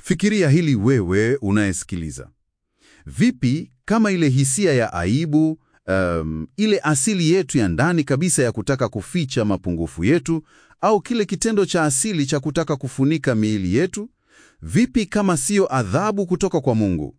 Fikiria hili wewe unayesikiliza. Vipi kama ile hisia ya aibu, um, ile asili yetu ya ndani kabisa ya kutaka kuficha mapungufu yetu, au kile kitendo cha asili cha kutaka kufunika miili yetu, vipi kama siyo adhabu kutoka kwa Mungu?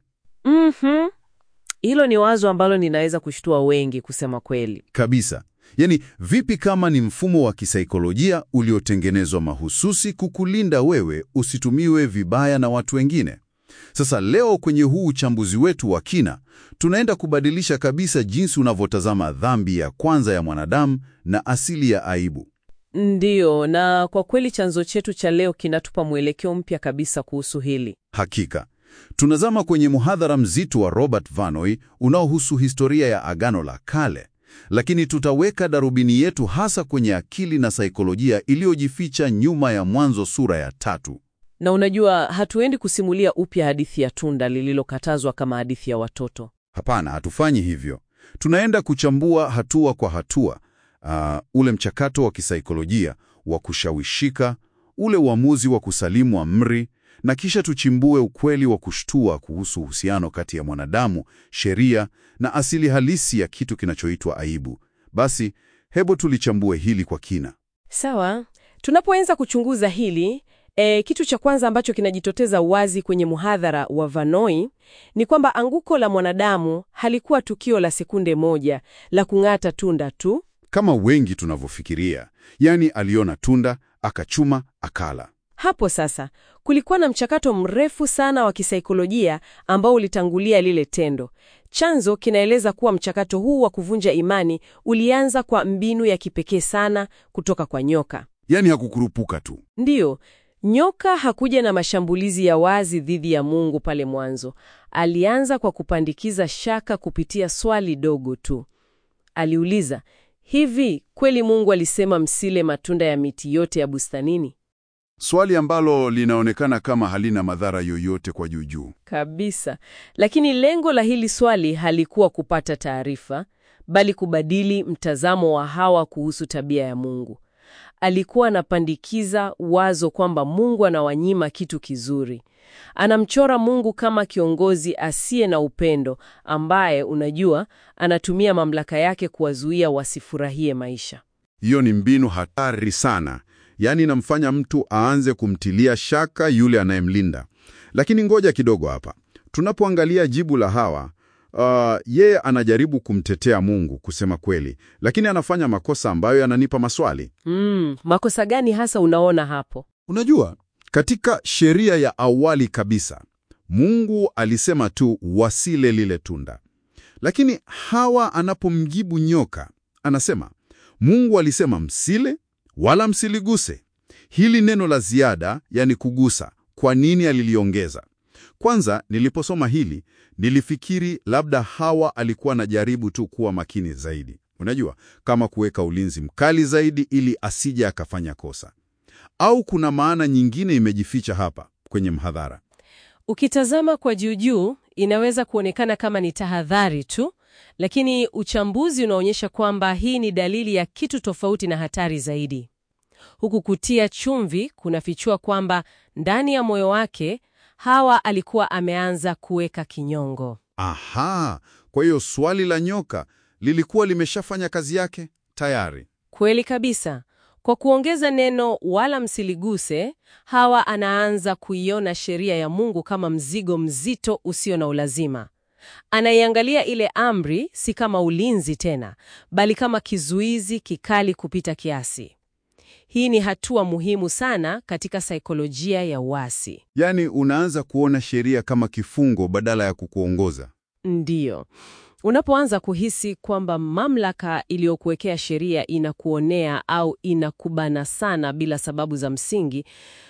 Mhm. Hilo ni wazo ambalo ninaweza kushtua wengi kusema kweli. Kabisa. Yaani, vipi kama ni mfumo wa kisaikolojia uliotengenezwa mahususi kukulinda wewe usitumiwe vibaya na watu wengine? Sasa leo kwenye huu uchambuzi wetu wa kina, tunaenda kubadilisha kabisa jinsi unavyotazama dhambi ya kwanza ya mwanadamu na asili ya aibu. Ndiyo, na kwa kweli chanzo chetu cha leo kinatupa mwelekeo mpya kabisa kuhusu hili. Hakika. Tunazama kwenye muhadhara mzito wa Robert Vanoy unaohusu historia ya Agano la Kale, lakini tutaweka darubini yetu hasa kwenye akili na saikolojia iliyojificha nyuma ya Mwanzo sura ya tatu. Na unajua, hatuendi kusimulia upya hadithi ya tunda lililokatazwa kama hadithi ya watoto. Hapana, hatufanyi hivyo. Tunaenda kuchambua hatua kwa hatua, ah, ule mchakato wa kisaikolojia wa kushawishika, ule uamuzi wa kusalimu amri, na kisha tuchimbue ukweli wa kushtua kuhusu uhusiano kati ya mwanadamu, sheria na asili halisi ya kitu kinachoitwa aibu. Basi, hebu tulichambue hili kwa kina. Sawa, tunapoanza kuchunguza hili e, kitu cha kwanza ambacho kinajitokeza wazi kwenye muhadhara wa Vanoi ni kwamba anguko la mwanadamu halikuwa tukio la sekunde moja la kung'ata tunda tu. Kama wengi tunavyofikiria, yaani aliona tunda, akachuma, akala. Hapo sasa kulikuwa na mchakato mrefu sana wa kisaikolojia ambao ulitangulia lile tendo. Chanzo kinaeleza kuwa mchakato huu wa kuvunja imani ulianza kwa mbinu ya kipekee sana kutoka kwa nyoka. Yaani hakukurupuka tu. Ndiyo, nyoka hakuja na mashambulizi ya wazi dhidi ya Mungu pale mwanzo. Alianza kwa kupandikiza shaka kupitia swali dogo tu. Aliuliza, hivi kweli Mungu alisema msile matunda ya miti yote ya bustanini? Swali ambalo linaonekana kama halina madhara yoyote kwa juujuu. Kabisa. Lakini lengo la hili swali halikuwa kupata taarifa, bali kubadili mtazamo wa Hawa kuhusu tabia ya Mungu. Alikuwa anapandikiza wazo kwamba Mungu anawanyima kitu kizuri. Anamchora Mungu kama kiongozi asiye na upendo ambaye, unajua, anatumia mamlaka yake kuwazuia wasifurahie maisha. Hiyo ni mbinu hatari sana, yaani inamfanya mtu aanze kumtilia shaka yule anayemlinda. Lakini ngoja kidogo hapa, tunapoangalia jibu la Hawa, uh, yeye anajaribu kumtetea Mungu kusema kweli, lakini anafanya makosa ambayo yananipa maswali. Mm, makosa gani hasa unaona hapo? Unajua, katika sheria ya awali kabisa, Mungu alisema tu wasile lile tunda, lakini Hawa anapomjibu nyoka anasema Mungu alisema msile wala msiliguse. Hili neno la ziada, yani kugusa, kwa nini aliliongeza? Kwanza niliposoma hili nilifikiri labda Hawa alikuwa anajaribu tu kuwa makini zaidi, unajua, kama kuweka ulinzi mkali zaidi ili asije akafanya kosa, au kuna maana nyingine imejificha hapa kwenye mhadhara. Ukitazama kwa juujuu inaweza kuonekana kama ni tahadhari tu, lakini uchambuzi unaonyesha kwamba hii ni dalili ya kitu tofauti na hatari zaidi. Huku kutia chumvi kunafichua kwamba ndani ya moyo wake Hawa alikuwa ameanza kuweka kinyongo. Aha, kwa hiyo swali la nyoka lilikuwa limeshafanya kazi yake tayari. Kweli kabisa. Kwa kuongeza neno wala msiliguse, Hawa anaanza kuiona sheria ya Mungu kama mzigo mzito usio na ulazima. Anaiangalia ile amri si kama ulinzi tena, bali kama kizuizi kikali kupita kiasi. Hii ni hatua muhimu sana katika saikolojia ya uasi. Yaani unaanza kuona sheria kama kifungo badala ya kukuongoza. Ndiyo. Unapoanza kuhisi kwamba mamlaka iliyokuwekea sheria inakuonea au inakubana sana bila sababu za msingi,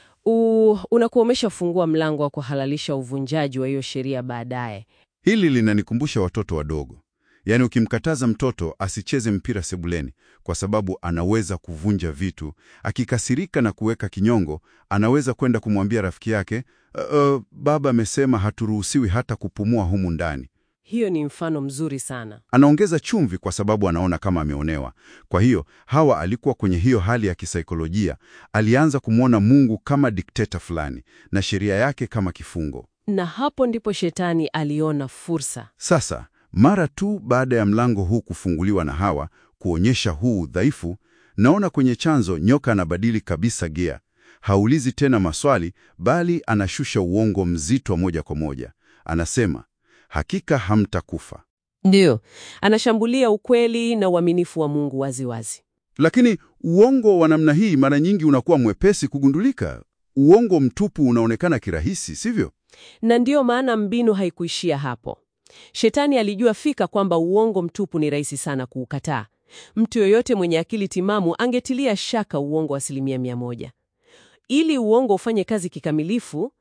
u- unakuwa umeshafungua mlango wa kuhalalisha uvunjaji wa hiyo sheria baadaye. Hili linanikumbusha watoto wadogo. Yaani ukimkataza mtoto asicheze mpira sebuleni kwa sababu anaweza kuvunja vitu, akikasirika na kuweka kinyongo, anaweza kwenda kumwambia rafiki yake, "Uh, uh, baba amesema haturuhusiwi hata kupumua humu ndani." Hiyo ni mfano mzuri sana. Anaongeza chumvi kwa sababu anaona kama ameonewa. Kwa hiyo Hawa alikuwa kwenye hiyo hali ya kisaikolojia. Alianza kumwona Mungu kama dikteta fulani na sheria yake kama kifungo. Na hapo ndipo shetani aliona fursa. Sasa mara tu baada ya mlango huu kufunguliwa na Hawa kuonyesha huu udhaifu, naona kwenye chanzo nyoka anabadili kabisa gia. Haulizi tena maswali, bali anashusha uongo mzito moja kwa moja. Anasema, hakika hamtakufa. Ndiyo, anashambulia ukweli na uaminifu wa Mungu waziwazi wazi. Lakini uongo wa namna hii mara nyingi unakuwa mwepesi kugundulika. Uongo mtupu unaonekana kirahisi, sivyo? Na ndiyo maana mbinu haikuishia hapo. Shetani alijua fika kwamba uongo mtupu ni rahisi sana kuukataa. Mtu yoyote mwenye akili timamu angetilia shaka uongo wa asilimia mia moja. Ili uongo ufanye kazi kikamilifu, uh,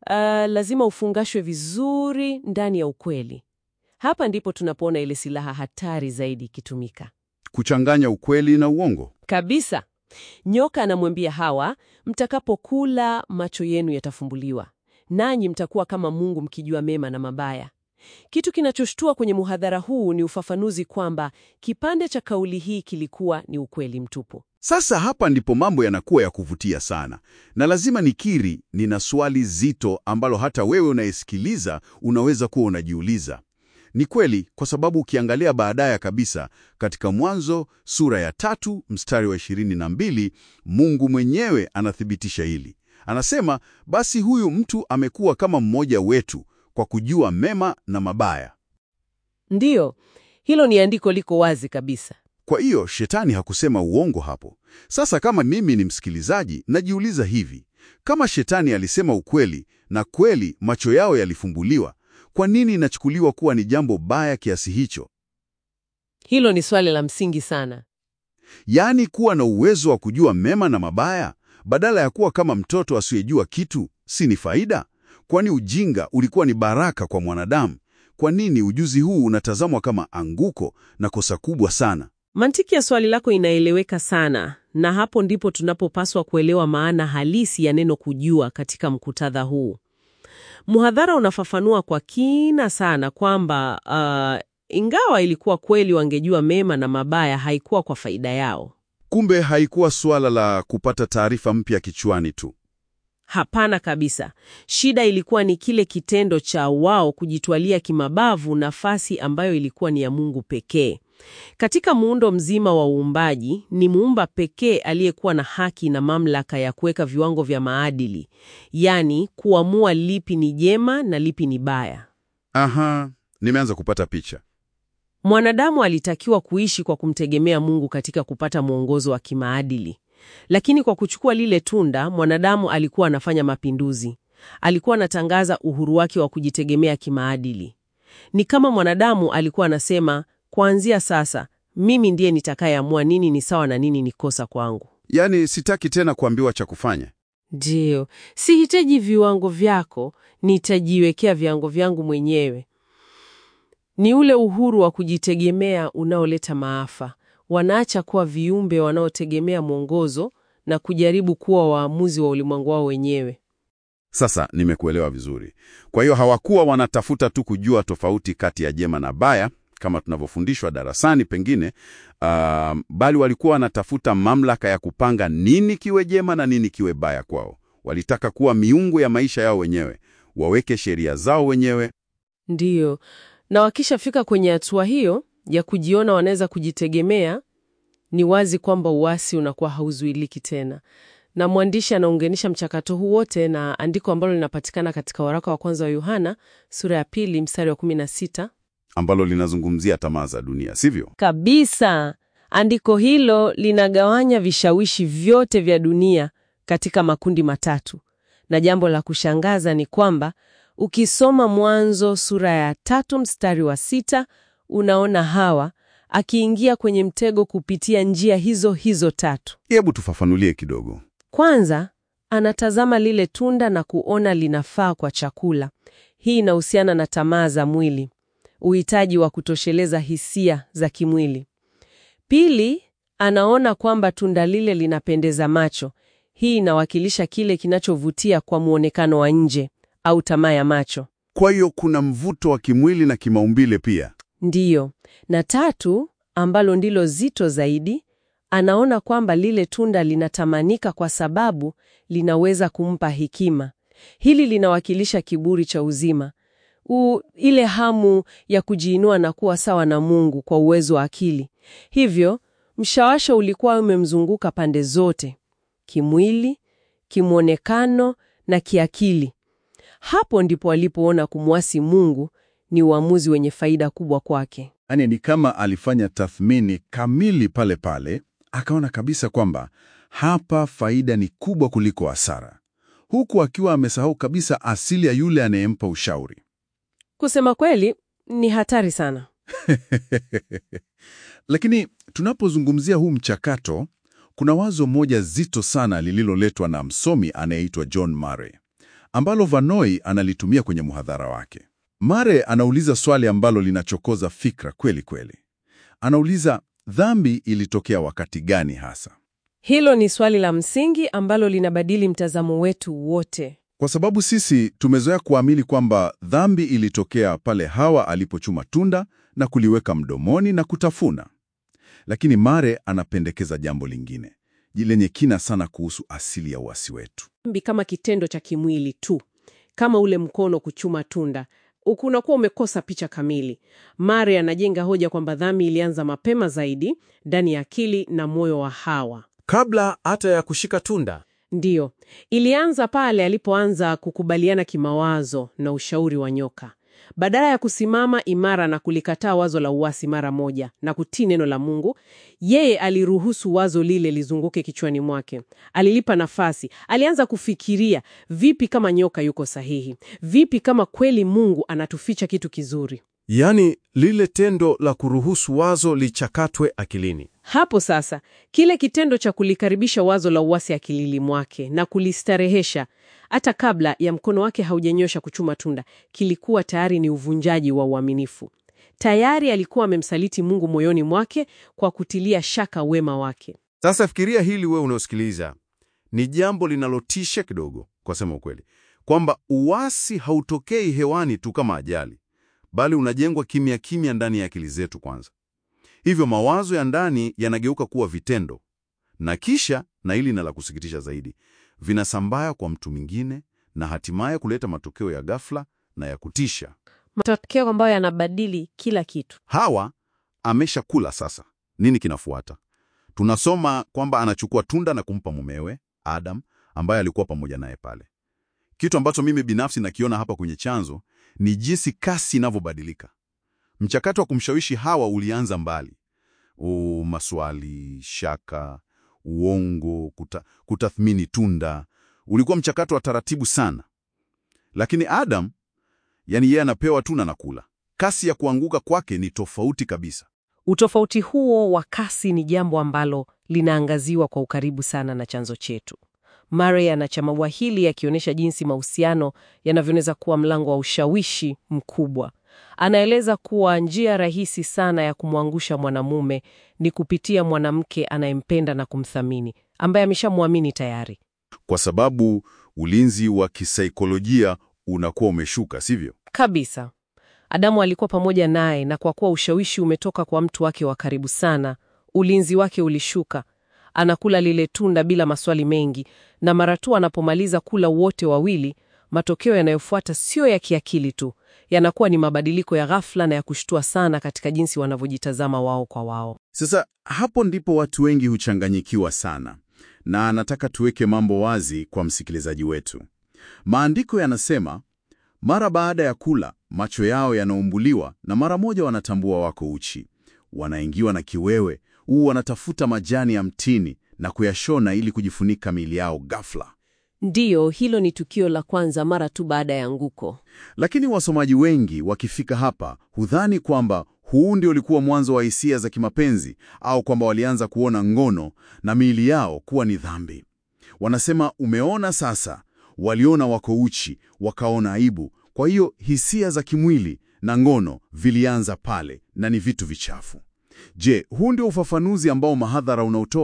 lazima ufungashwe vizuri ndani ya ukweli. Hapa ndipo tunapoona ile silaha hatari zaidi ikitumika Kuchanganya ukweli na uongo. kabisa. Nyoka anamwambia Hawa, mtakapokula macho yenu yatafumbuliwa, nanyi mtakuwa kama Mungu mkijua mema na mabaya. Kitu kinachoshtua kwenye muhadhara huu ni ufafanuzi kwamba kipande cha kauli hii kilikuwa ni ukweli mtupu. Sasa hapa ndipo mambo yanakuwa ya kuvutia sana, na lazima nikiri, nina swali zito ambalo hata wewe unayesikiliza unaweza kuwa unajiuliza. Ni kweli, kwa sababu ukiangalia baadaye kabisa katika Mwanzo sura ya tatu mstari wa ishirini na mbili Mungu mwenyewe anathibitisha hili. Anasema, basi huyu mtu amekuwa kama mmoja wetu kwa kujua mema na mabaya. Ndiyo, hilo ni andiko liko wazi kabisa. Kwa hiyo shetani hakusema uongo hapo. Sasa kama mimi ni msikilizaji, najiuliza hivi, kama shetani alisema ukweli na kweli macho yao yalifumbuliwa, kwa nini inachukuliwa kuwa ni jambo baya kiasi hicho? Hilo ni swali la msingi sana. Yaani kuwa na uwezo wa kujua mema na mabaya badala ya kuwa kama mtoto asiyejua kitu, si ni faida? Kwani ujinga ulikuwa ni baraka kwa mwanadamu? Kwa nini ujuzi huu unatazamwa kama anguko na kosa kubwa sana? Mantiki ya swali lako inaeleweka sana, na hapo ndipo tunapopaswa kuelewa maana halisi ya neno kujua katika mkutadha huu. Mhadhara unafafanua kwa kina sana kwamba uh, ingawa ilikuwa kweli wangejua mema na mabaya, haikuwa kwa faida yao. Kumbe haikuwa suala la kupata taarifa mpya kichwani tu. Hapana kabisa. Shida ilikuwa ni kile kitendo cha wao kujitwalia kimabavu nafasi ambayo ilikuwa ni ya Mungu pekee. Katika muundo mzima wa uumbaji, ni muumba pekee aliyekuwa na haki na mamlaka ya kuweka viwango vya maadili, yaani kuamua lipi ni jema na lipi ni baya. Aha, nimeanza kupata picha. Mwanadamu alitakiwa kuishi kwa kumtegemea Mungu katika kupata mwongozo wa kimaadili. Lakini kwa kuchukua lile tunda, mwanadamu alikuwa anafanya mapinduzi. Alikuwa anatangaza uhuru wake wa kujitegemea kimaadili. Ni kama mwanadamu alikuwa anasema, kuanzia sasa mimi ndiye nitakayeamua nini ni sawa na nini ni kosa kwangu. Yaani sitaki tena kuambiwa cha kufanya. Ndiyo, sihitaji viwango vyako, nitajiwekea viwango vyangu mwenyewe. Ni ule uhuru wa kujitegemea unaoleta maafa. Wanaacha kuwa viumbe wanaotegemea mwongozo na kujaribu kuwa waamuzi wa ulimwengu wao wenyewe. Sasa nimekuelewa vizuri. Kwa hiyo hawakuwa wanatafuta tu kujua tofauti kati ya jema na baya kama tunavyofundishwa darasani pengine, uh, bali walikuwa wanatafuta mamlaka ya kupanga nini kiwe jema na nini kiwe baya kwao. Walitaka kuwa miungu ya maisha yao wenyewe, waweke sheria zao wenyewe. Ndiyo, na wakishafika kwenye hatua hiyo ya kujiona wanaweza kujitegemea, ni wazi kwamba uasi unakuwa hauzuiliki tena. Na mwandishi anaunganisha mchakato huu wote na andiko ambalo linapatikana katika waraka wa kwanza wa Yohana sura ya pili mstari wa 16 ambalo linazungumzia tamaa za dunia, sivyo? kabisa. Andiko hilo linagawanya vishawishi vyote vya dunia katika makundi matatu, na jambo la kushangaza ni kwamba ukisoma Mwanzo sura ya tatu mstari wa sita unaona Hawa akiingia kwenye mtego kupitia njia hizo hizo tatu. Hebu tufafanulie kidogo. Kwanza, anatazama lile tunda na kuona linafaa kwa chakula. Hii inahusiana na tamaa za mwili, uhitaji wa kutosheleza hisia za kimwili. Pili, anaona kwamba tunda lile linapendeza macho. Hii inawakilisha kile kinachovutia kwa muonekano wa nje au tamaa ya macho. Kwa hiyo kuna mvuto wa kimwili na kimaumbile pia. Ndiyo. Na tatu, ambalo ndilo zito zaidi, anaona kwamba lile tunda linatamanika kwa sababu linaweza kumpa hekima. Hili linawakilisha kiburi cha uzima. U, ile hamu ya kujiinua na kuwa sawa na Mungu kwa uwezo wa akili. Hivyo, mshawasha ulikuwa umemzunguka pande zote, kimwili, kimwonekano na kiakili. Hapo ndipo alipoona kumwasi Mungu ni uamuzi wenye faida kubwa kwake. Yaani ni kama alifanya tathmini kamili pale pale, akaona kabisa kwamba hapa faida ni kubwa kuliko hasara, huku akiwa amesahau kabisa asili ya yule anayempa ushauri. Kusema kweli, ni hatari sana. Lakini tunapozungumzia huu mchakato, kuna wazo moja zito sana lililoletwa na msomi anayeitwa John Murray, ambalo Vanoi analitumia kwenye muhadhara wake. Murray anauliza swali ambalo linachokoza fikra kweli kweli. Anauliza, dhambi ilitokea wakati gani hasa? Hilo ni swali la msingi ambalo linabadili mtazamo wetu wote. Kwa sababu sisi tumezoea kuamini kwamba dhambi ilitokea pale Hawa alipochuma tunda na kuliweka mdomoni na kutafuna. Lakini Mare anapendekeza jambo lingine lenye kina sana kuhusu asili ya uasi wetu. Dhambi kama kitendo cha kimwili tu, kama ule mkono kuchuma tunda, ukunakuwa umekosa picha kamili. Mare anajenga hoja kwamba dhambi ilianza mapema zaidi ndani ya akili na moyo wa Hawa. kabla hata ya kushika tunda. Ndiyo, ilianza pale alipoanza kukubaliana kimawazo na ushauri wa nyoka. Badala ya kusimama imara na kulikataa wazo la uasi mara moja na kutii neno la Mungu, yeye aliruhusu wazo lile lizunguke kichwani mwake. Alilipa nafasi. Alianza kufikiria, vipi kama nyoka yuko sahihi? Vipi kama kweli Mungu anatuficha kitu kizuri? Yaani lile tendo la kuruhusu wazo lichakatwe akilini. Hapo sasa, kile kitendo cha kulikaribisha wazo la uasi akilini mwake na kulistarehesha hata kabla ya mkono wake haujanyosha kuchuma tunda, kilikuwa tayari ni uvunjaji wa uaminifu. Tayari alikuwa amemsaliti Mungu moyoni mwake kwa kutilia shaka wema wake. Sasa fikiria hili, wewe unaosikiliza, ni jambo linalotisha kidogo, kwa sema ukweli, kwamba uasi hautokei hewani tu kama ajali, bali unajengwa kimya kimya ndani ya akili zetu kwanza. Hivyo mawazo ya ndani yanageuka kuwa vitendo, na kisha, na hili na la kusikitisha zaidi, vinasambaya kwa mtu mwingine na hatimaye kuleta matokeo ya ghafla na ya kutisha. Matokeo ambayo yanabadili kila kitu. Hawa ameshakula sasa. Nini kinafuata? Tunasoma kwamba anachukua tunda na kumpa mumewe Adam, ambaye alikuwa pamoja naye pale. Kitu ambacho mimi binafsi nakiona hapa kwenye chanzo ni jinsi kasi inavyobadilika. Mchakato wa kumshawishi Hawa ulianza mbali. O, maswali, shaka, uongo, kuta, kutathmini tunda, ulikuwa mchakato wa taratibu sana. Lakini Adam, yani yeye anapewa tu na nakula. Kasi ya kuanguka kwake ni tofauti kabisa. Utofauti huo wa kasi ni jambo ambalo linaangaziwa kwa ukaribu sana na chanzo chetu. Murray anachambua hili akionyesha jinsi mahusiano yanavyoweza kuwa mlango wa ushawishi mkubwa. Anaeleza kuwa njia rahisi sana ya kumwangusha mwanamume ni kupitia mwanamke anayempenda na kumthamini, ambaye ameshamwamini tayari. Kwa sababu ulinzi wa kisaikolojia unakuwa umeshuka, sivyo? Kabisa. Adamu alikuwa pamoja naye, na kwa kuwa ushawishi umetoka kwa mtu wake wa karibu sana, ulinzi wake ulishuka. Anakula lile tunda bila maswali mengi, na mara tu anapomaliza kula wote wawili, matokeo yanayofuata sio ya kiakili tu, yanakuwa ni mabadiliko ya ghafla na ya kushtua sana katika jinsi wanavyojitazama wao kwa wao. Sasa hapo ndipo watu wengi huchanganyikiwa sana, na nataka tuweke mambo wazi kwa msikilizaji wetu. Maandiko yanasema mara baada ya kula macho yao yanaumbuliwa na mara moja wanatambua wako uchi. Wanaingiwa na kiwewe, huu wanatafuta majani ya mtini na kuyashona ili kujifunika miili yao ghafla. Ndiyo, hilo ni tukio la kwanza mara tu baada ya anguko. Lakini wasomaji wengi wakifika hapa hudhani kwamba huu ndio ulikuwa mwanzo wa hisia za kimapenzi au kwamba walianza kuona ngono na miili yao kuwa ni dhambi. Wanasema, umeona sasa, waliona wako uchi, wakaona aibu. Kwa hiyo hisia za kimwili na ngono vilianza pale na ni vitu vichafu. Je, huu ndio ufafanuzi ambao mahadhara unaotoa?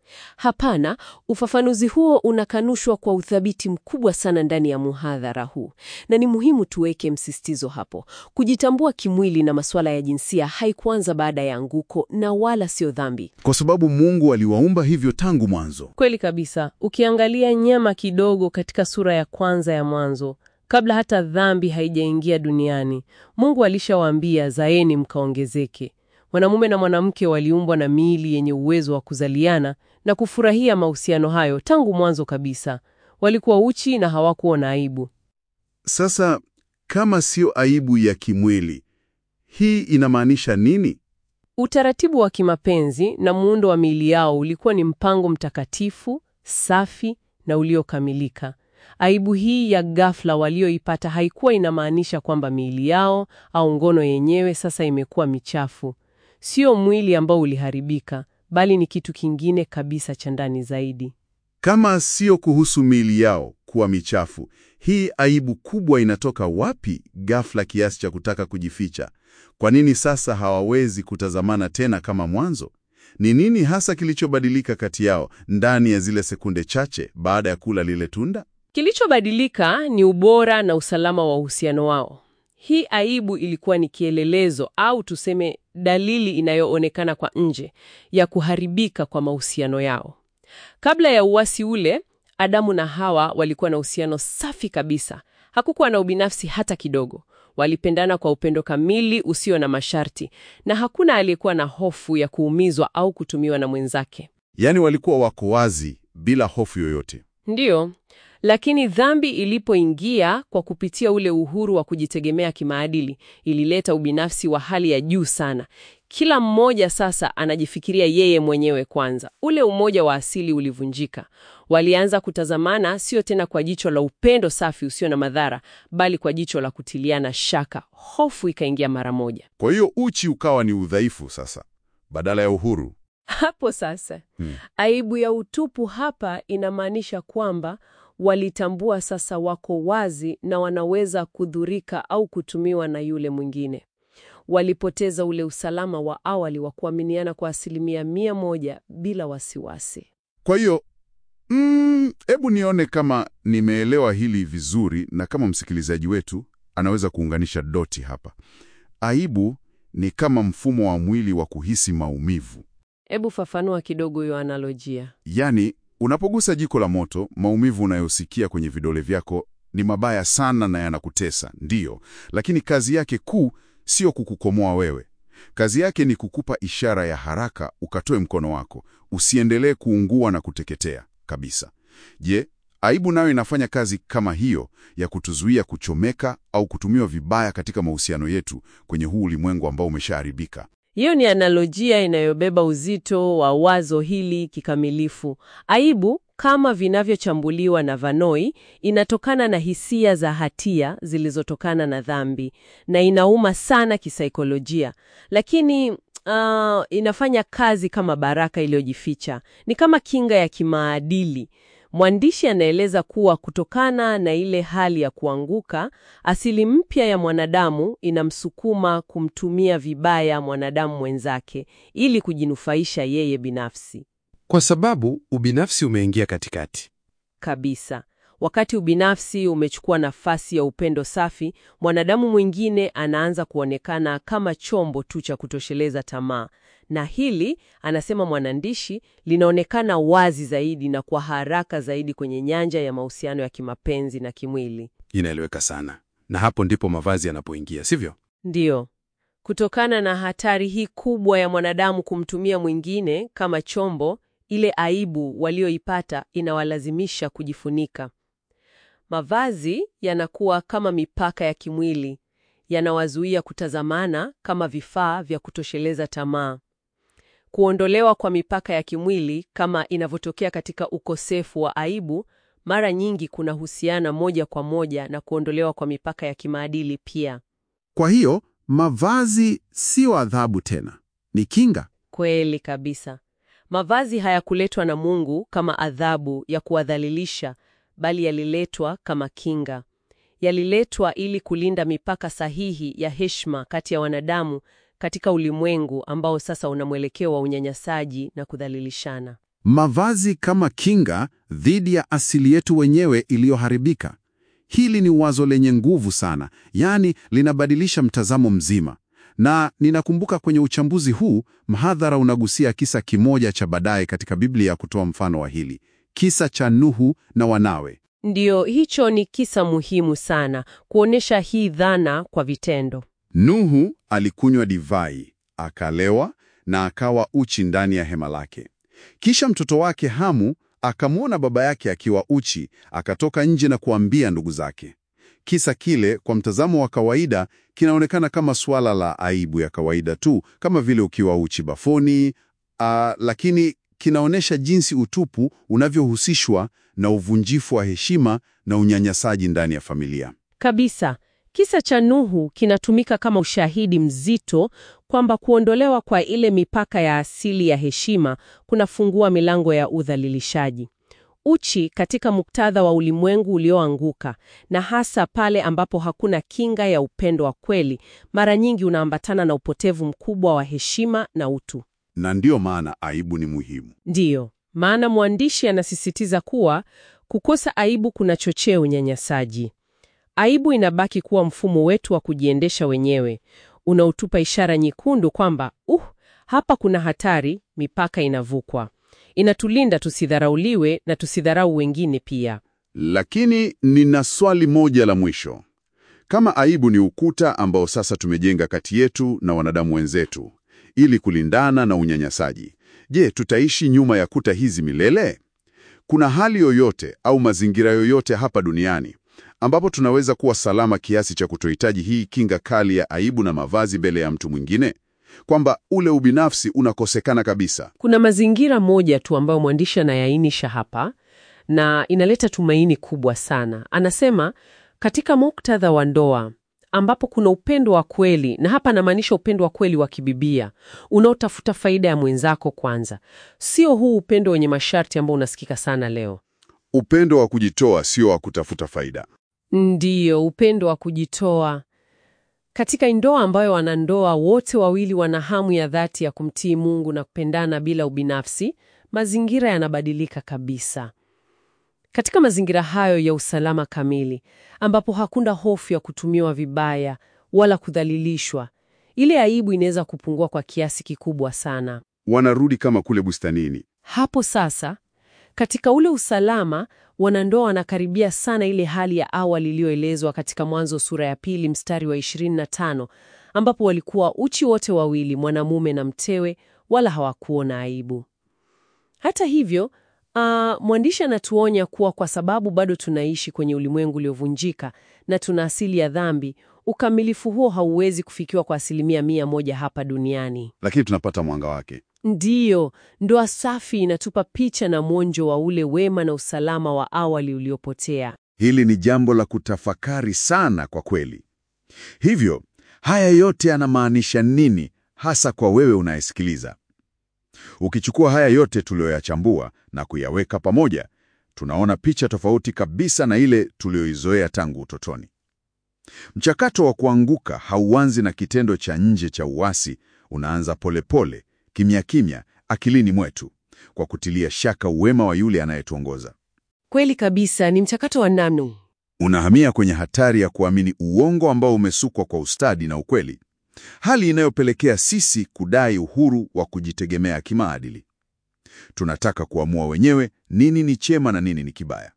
Hapana, ufafanuzi huo unakanushwa kwa uthabiti mkubwa sana ndani ya muhadhara huu, na ni muhimu tuweke msisitizo hapo. Kujitambua kimwili na masuala ya jinsia haikuanza baada ya anguko na wala sio dhambi. Kwa sababu Mungu aliwaumba hivyo tangu mwanzo. Kweli kabisa. Ukiangalia nyama kidogo katika sura ya kwanza ya Mwanzo, kabla hata dhambi haijaingia duniani, Mungu alishawaambia zaeni mkaongezeke. Mwanamume na mwanamke waliumbwa na miili yenye uwezo wa kuzaliana na kufurahia mahusiano hayo tangu mwanzo kabisa. Walikuwa uchi na hawakuona aibu. Sasa kama sio aibu ya kimwili, hii inamaanisha nini? Utaratibu wa kimapenzi na muundo wa miili yao ulikuwa ni mpango mtakatifu, safi na uliokamilika. Aibu hii ya ghafla walioipata haikuwa inamaanisha kwamba miili yao au ngono yenyewe sasa imekuwa michafu. Sio mwili ambao uliharibika, bali ni kitu kingine kabisa cha ndani zaidi. Kama sio kuhusu miili yao kuwa michafu, hii aibu kubwa inatoka wapi ghafla kiasi cha kutaka kujificha? Kwa nini sasa hawawezi kutazamana tena kama mwanzo? Ni nini hasa kilichobadilika kati yao ndani ya zile sekunde chache baada ya kula lile tunda? Kilichobadilika ni ubora na usalama wa uhusiano wao. Hii aibu ilikuwa ni kielelezo au tuseme dalili inayoonekana kwa nje ya kuharibika kwa mahusiano yao. Kabla ya uasi ule, Adamu na Hawa walikuwa na uhusiano safi kabisa. Hakukuwa na ubinafsi hata kidogo. Walipendana kwa upendo kamili usio na masharti, na hakuna aliyekuwa na hofu ya kuumizwa au kutumiwa na mwenzake. Yaani walikuwa wako wazi bila hofu yoyote. Ndiyo, lakini dhambi ilipoingia kwa kupitia ule uhuru wa kujitegemea kimaadili, ilileta ubinafsi wa hali ya juu sana. Kila mmoja sasa anajifikiria yeye mwenyewe kwanza. Ule umoja wa asili ulivunjika. Walianza kutazamana sio tena kwa jicho la upendo safi usio na madhara, bali kwa jicho la kutiliana shaka. Hofu ikaingia mara moja. Kwa hiyo uchi ukawa ni udhaifu sasa badala ya uhuru. Hapo sasa Hmm. aibu ya utupu hapa inamaanisha kwamba walitambua sasa wako wazi na wanaweza kudhurika au kutumiwa na yule mwingine. Walipoteza ule usalama wa awali wa kuaminiana kwa asilimia mia moja bila wasiwasi. Kwa hiyo mm, hebu nione kama nimeelewa hili vizuri na kama msikilizaji wetu anaweza kuunganisha doti hapa. Aibu ni kama mfumo wa mwili wa kuhisi maumivu. Hebu fafanua kidogo hiyo analojia. Yaani, unapogusa jiko la moto, maumivu unayosikia kwenye vidole vyako ni mabaya sana na yanakutesa, ndiyo, lakini kazi yake kuu sio kukukomoa wewe. Kazi yake ni kukupa ishara ya haraka ukatoe mkono wako, usiendelee kuungua na kuteketea kabisa. Je, aibu nayo inafanya kazi kama hiyo ya kutuzuia kuchomeka au kutumiwa vibaya katika mahusiano yetu kwenye huu ulimwengu ambao umeshaharibika? Hiyo ni analojia inayobeba uzito wa wazo hili kikamilifu. Aibu kama vinavyochambuliwa na Vanoi inatokana na hisia za hatia zilizotokana na dhambi na inauma sana kisaikolojia, lakini ah, inafanya kazi kama baraka iliyojificha. Ni kama kinga ya kimaadili. Mwandishi anaeleza kuwa kutokana na ile hali ya kuanguka, asili mpya ya mwanadamu inamsukuma kumtumia vibaya mwanadamu mwenzake ili kujinufaisha yeye binafsi. Kwa sababu ubinafsi umeingia katikati. Kabisa. Wakati ubinafsi umechukua nafasi ya upendo safi, mwanadamu mwingine anaanza kuonekana kama chombo tu cha kutosheleza tamaa. Na hili, anasema mwanandishi, linaonekana wazi zaidi na kwa haraka zaidi kwenye nyanja ya mahusiano ya kimapenzi na kimwili. Inaeleweka sana, na hapo ndipo mavazi yanapoingia, sivyo? Ndiyo. Kutokana na hatari hii kubwa ya mwanadamu kumtumia mwingine kama chombo, ile aibu walioipata inawalazimisha kujifunika. Mavazi yanakuwa kama mipaka ya kimwili, yanawazuia kutazamana kama vifaa vya kutosheleza tamaa. Kuondolewa kwa mipaka ya kimwili kama inavyotokea katika ukosefu wa aibu, mara nyingi kunahusiana moja kwa moja na kuondolewa kwa mipaka ya kimaadili pia. Kwa hiyo mavazi sio adhabu tena, ni kinga. Kweli kabisa. Mavazi hayakuletwa na Mungu kama adhabu ya kuwadhalilisha, bali yaliletwa kama kinga. Yaliletwa ili kulinda mipaka sahihi ya heshima kati ya wanadamu katika ulimwengu ambao sasa una mwelekeo wa unyanyasaji na kudhalilishana. Mavazi kama kinga dhidi ya asili yetu wenyewe iliyoharibika. Hili ni wazo lenye nguvu sana, yaani linabadilisha mtazamo mzima. Na ninakumbuka kwenye uchambuzi huu, mhadhara unagusia kisa kimoja cha baadaye katika Biblia kutoa mfano wa hili, kisa cha Nuhu na wanawe. Ndiyo, hicho ni kisa muhimu sana kuonyesha hii dhana kwa vitendo. Nuhu alikunywa divai, akalewa na akawa uchi ndani ya hema lake. Kisha mtoto wake Hamu akamwona baba yake akiwa uchi, akatoka nje na kuambia ndugu zake. Kisa kile kwa mtazamo wa kawaida kinaonekana kama suala la aibu ya kawaida tu, kama vile ukiwa uchi bafoni, ah, lakini kinaonyesha jinsi utupu unavyohusishwa na uvunjifu wa heshima na unyanyasaji ndani ya familia. Kabisa. Kisa cha Nuhu kinatumika kama ushahidi mzito kwamba kuondolewa kwa ile mipaka ya asili ya heshima kunafungua milango ya udhalilishaji. Uchi katika muktadha wa ulimwengu ulioanguka na hasa pale ambapo hakuna kinga ya upendo wa kweli, mara nyingi unaambatana na upotevu mkubwa wa heshima na utu. Na ndiyo maana aibu ni muhimu. Ndiyo maana mwandishi anasisitiza kuwa kukosa aibu kunachochea unyanyasaji. Aibu inabaki kuwa mfumo wetu wa kujiendesha wenyewe, unaotupa ishara nyekundu kwamba uh, hapa kuna hatari, mipaka inavukwa. Inatulinda tusidharauliwe na tusidharau wengine pia. Lakini nina swali moja la mwisho. Kama aibu ni ukuta ambao sasa tumejenga kati yetu na wanadamu wenzetu ili kulindana na unyanyasaji, je, tutaishi nyuma ya kuta hizi milele? Kuna hali yoyote au mazingira yoyote hapa duniani ambapo tunaweza kuwa salama kiasi cha kutohitaji hii kinga kali ya aibu na mavazi mbele ya mtu mwingine, kwamba ule ubinafsi unakosekana kabisa? Kuna mazingira moja tu ambayo mwandishi anayainisha hapa na inaleta tumaini kubwa sana. Anasema katika muktadha wa ndoa ambapo kuna upendo wa kweli, na hapa anamaanisha upendo wa kweli wa kibibia unaotafuta faida ya mwenzako kwanza, sio huu upendo wenye masharti ambao unasikika sana leo. Upendo wa kujitoa, sio wa kutafuta faida. Ndiyo, upendo wa kujitoa. Katika ndoa ambayo wanandoa wote wawili wana hamu ya dhati ya kumtii Mungu na kupendana bila ubinafsi, mazingira yanabadilika kabisa. Katika mazingira hayo ya usalama kamili, ambapo hakuna hofu ya kutumiwa vibaya wala kudhalilishwa, ile aibu inaweza kupungua kwa kiasi kikubwa sana. Wanarudi kama kule bustanini. Hapo sasa, katika ule usalama, wanandoa wanakaribia sana ile hali ya awali iliyoelezwa katika Mwanzo sura ya pili mstari wa 25, ambapo walikuwa uchi wote wawili, mwanamume na mtewe, wala hawakuona aibu. Hata hivyo, ah, mwandishi anatuonya kuwa kwa sababu bado tunaishi kwenye ulimwengu uliovunjika na tuna asili ya dhambi, ukamilifu huo hauwezi kufikiwa kwa asilimia mia moja hapa duniani. Lakini tunapata mwanga wake. Ndiyo, ndoa safi inatupa picha na mwonjo wa ule wema na usalama wa awali uliopotea. Hili ni jambo la kutafakari sana kwa kweli. Hivyo, haya yote yanamaanisha nini hasa kwa wewe unayesikiliza? Ukichukua haya yote tuliyoyachambua na kuyaweka pamoja, tunaona picha tofauti kabisa na ile tuliyoizoea tangu utotoni. Mchakato wa kuanguka hauanzi na kitendo cha nje cha uasi, unaanza polepole, kimya kimya, akilini mwetu, kwa kutilia shaka uwema wa yule anayetuongoza. Kweli kabisa, ni mchakato wa namnu. Unahamia kwenye hatari ya kuamini uongo ambao umesukwa kwa ustadi na ukweli, hali inayopelekea sisi kudai uhuru wa kujitegemea kimaadili. Tunataka kuamua wenyewe nini ni chema na nini ni kibaya.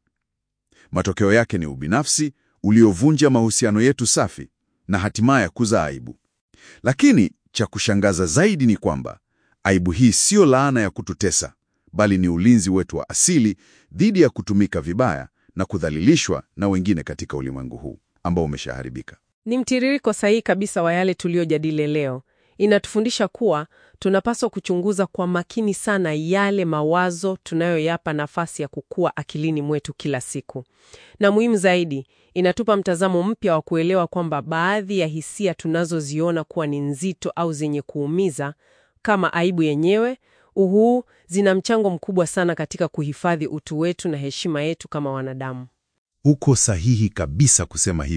Matokeo yake ni ubinafsi uliovunja mahusiano yetu safi na hatimaye kuzaa aibu. Lakini cha kushangaza zaidi ni kwamba aibu hii siyo laana ya kututesa, bali ni ulinzi wetu wa asili dhidi ya kutumika vibaya na kudhalilishwa na wengine katika ulimwengu huu ambao umeshaharibika. Ni mtiririko sahihi kabisa wa yale tuliyojadili leo. Inatufundisha kuwa tunapaswa kuchunguza kwa makini sana yale mawazo tunayoyapa nafasi ya kukua akilini mwetu kila siku, na muhimu zaidi, inatupa mtazamo mpya wa kuelewa kwamba baadhi ya hisia tunazoziona kuwa ni nzito au zenye kuumiza kama aibu yenyewe uhuu, zina mchango mkubwa sana katika kuhifadhi utu wetu na heshima yetu kama wanadamu. Uko sahihi kabisa kusema hivyo,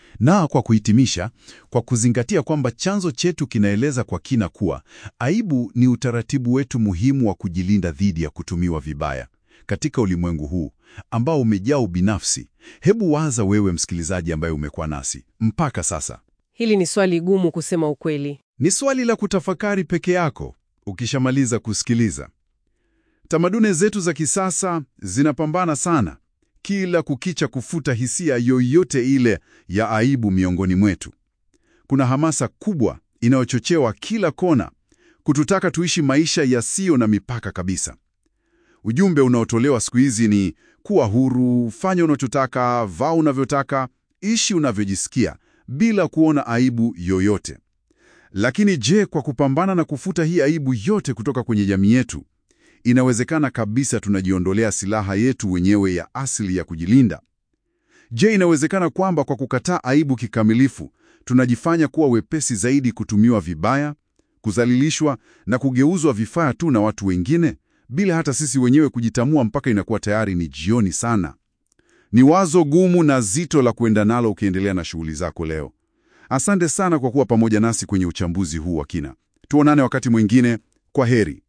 Na kwa kuhitimisha, kwa kuzingatia kwamba chanzo chetu kinaeleza kwa kina kuwa aibu ni utaratibu wetu muhimu wa kujilinda dhidi ya kutumiwa vibaya katika ulimwengu huu ambao umejaa ubinafsi. Hebu waza wewe msikilizaji ambaye umekuwa nasi mpaka sasa. Hili ni swali gumu kusema ukweli. Ni swali la kutafakari peke yako ukishamaliza kusikiliza. Tamaduni zetu za kisasa zinapambana sana kila kukicha kufuta hisia yoyote ile ya aibu miongoni mwetu. Kuna hamasa kubwa inayochochewa kila kona kututaka tuishi maisha yasiyo na mipaka kabisa. Ujumbe unaotolewa siku hizi ni kuwa huru, fanya unachotaka, vaa unavyotaka, ishi unavyojisikia bila kuona aibu yoyote. Lakini je, kwa kupambana na kufuta hii aibu yote kutoka kwenye jamii yetu, inawezekana kabisa tunajiondolea silaha yetu wenyewe ya asili ya kujilinda? Je, inawezekana kwamba kwa kukataa aibu kikamilifu, tunajifanya kuwa wepesi zaidi kutumiwa vibaya, kudhalilishwa na kugeuzwa vifaa tu na watu wengine, bila hata sisi wenyewe kujitambua mpaka inakuwa tayari ni jioni sana? Ni wazo gumu na zito la kuenda nalo ukiendelea na shughuli zako leo. Asante sana kwa kuwa pamoja nasi kwenye uchambuzi huu wa kina. Tuonane wakati mwingine. Kwa heri.